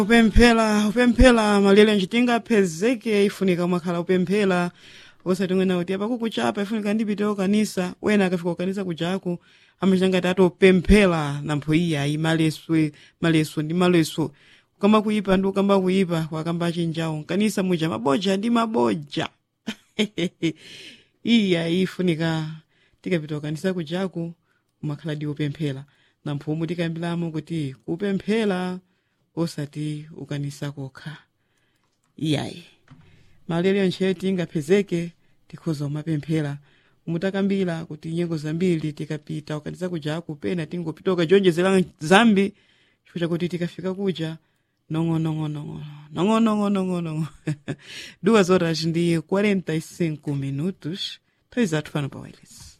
upemphera upemphera malire nchitingaphezeke ifunika mwakhala upemphera osati ngwena kuti apa kukuchapa ifunika ndipitewo kanisa wena akafika kukanisa kujaku amachita ngati atopemphera nampho iyayi maleswe maleso ndi maleso kukamba kuyipa ndi kukamba kuyipa kwakamba achinjawo kanisa muja maboja ndi maboja iyayi ifunika tikapita kukanisa kujaku umakhala ndi upemphera nampho omwe tikayambiramo kuti kupemphera osati ukanisa kokha iyayi malero ntchito tingaphezeke tikhoza umapemphera umutakambira kuti nyengo zambiri tikapita ukanisa kujaku pena tingopita ukajonjezera zambi chifukwa chakuti tikafika kuja nong'onong'onong'ono nong'onong'onong'ono duas horas ndi 45 minutos nthawi zathu pano pa wireless